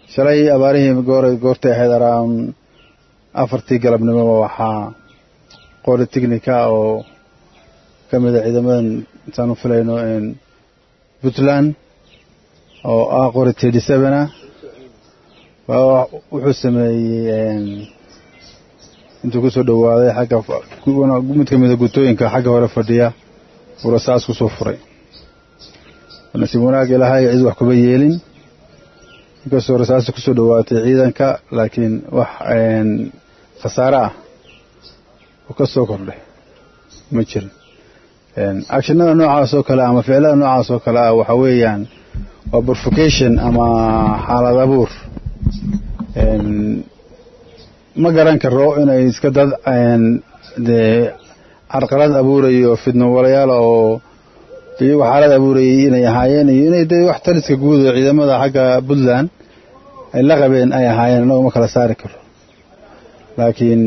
shalay abaarihii goor goortay ahayd around afartii galabnimoba waxaa qori technica oo ka mida ciidamadan intaan u filayno puntland oo ah qori thirty seven ah wuxuu sameeyey intuu kusoo dhowaaday xagga mid ka mida gutooyinka xagga hore fadhiya buu rasaas kusoo furay nasiib wanaag ilaahay cid wax kuba yeelin inkastoo rasaasta kusoo dhowaatay ciidanka laakiin wax khasaare ah oo ka soo kordhay ma jirin actionada noocaas oo kale ama ficilada noocaas oo kale ah waxa weeyaan waa provocation ama xaalad abuur ma garan karo inay iska dad dee carqalad abuurayo fidno walayaala oo iyagu xaalad abuurayay inay ahaayeen iyo inay dee wax taliska guud oo ciidamada xagga puntland ay la qabeen ay ahaayeen inagu ma kala saari karo laakiin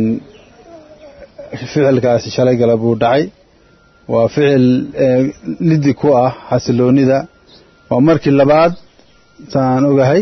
ficilkaasi shalay gala buu dhacay waa ficil lidi ku ah xasiloonida waa markii labaad saan ogahay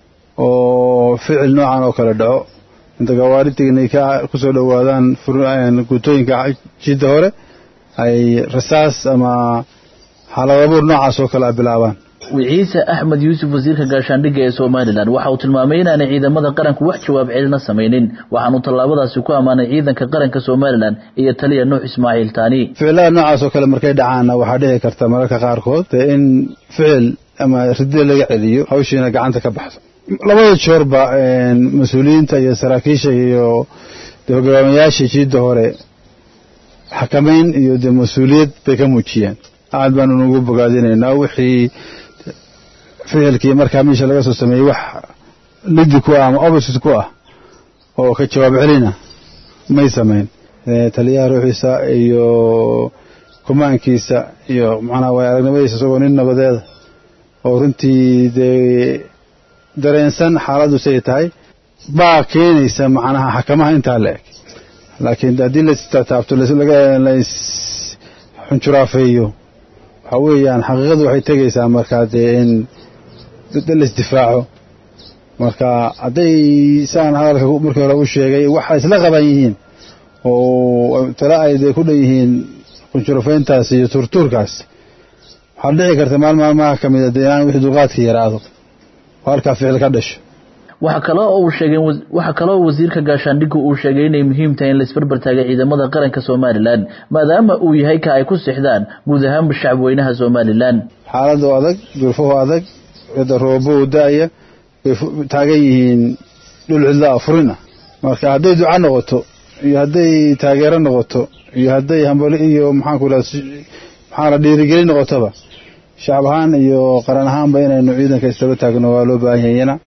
oo ficil noocan oo kale dhaco inta gawaari tignika kusoo dhowaadaan gutooyinka jidda hore ay rasaas ama xaalad abuur noocaas oo kale a bilaabaan wiciise axmed yuusuf wasiirka gaashaandhigga ee somalilan waxa uu tilmaamay inaanay ciidamada qaranku wax jawaab celina samaynin waxaanu tallaabadaasi ku ammaanay ciidanka qaranka somalilan iyo taliya nuux ismaaciil taani ficilada noocaas oo kale markay dhacaanna waxaa dhici karta mararka qaarkood dee in ficil ama ridida laga celiyo hawshiina gacanta ka baxdo labada joorba mas-uuliyiinta iyo saraakiisha iyo de hogaamiyayaasha jiidda hore xakamayn iyo dee mas-uuliyad bay ka muujiyeen aad baanu nugu bogaadinaynaa wixii ficilkii markaa meesha laga soo sameeyey wax lidi ku ah ama opposite ku ah oo ka jawaab celina may samayn taliyaha ruuxiisa iyo kumaankiisa iyo macnaha way aragnimadiisa isagoo nin nabadeeda oo runtii dee dareensan xaaladdu siay tahay baa keenaysa macnaha xakamaha intaa la eg laakiin haddii lastaataabto lais xunjuraafeeyo waxaa weeyaan xaqiiqadu waxay tegaysaa markaa dee in laisdifaaco marka hadday saan hadalka markii hore u sheegay waxa isla qaban yihiin oo tale ay dee ku dhan yihiin xunjurafayntaas iyo turtuurkaas waxaa dhici karta maal maalmaha ka mida dee inaan wixii dulqaadka yaraado oo halkaa ficil ka dhasho waxa kale oo uu sheegay waxa kale oo wasiirka gaashaandhiggu uu sheegay inay muhiim tahay in la isbarbar taagay ciidamada qaranka somalilan maadaama uu yahay ka ay ku sixdaan guud ahaanba shacabweynaha somalilan xaaladu adag duruufuhu adag da roobow da-ya bay taagan yihiin dhul cidla furin ah marka hadday duca noqoto iyo hadday taageero noqoto iyo hadday hambali iyo maxaanku iraha maxaa la dhiirigelin noqotoba shacab ahaan iyo qaran ahaanba inaynu ciidanka isdaba taagno waa loo baahan yahayna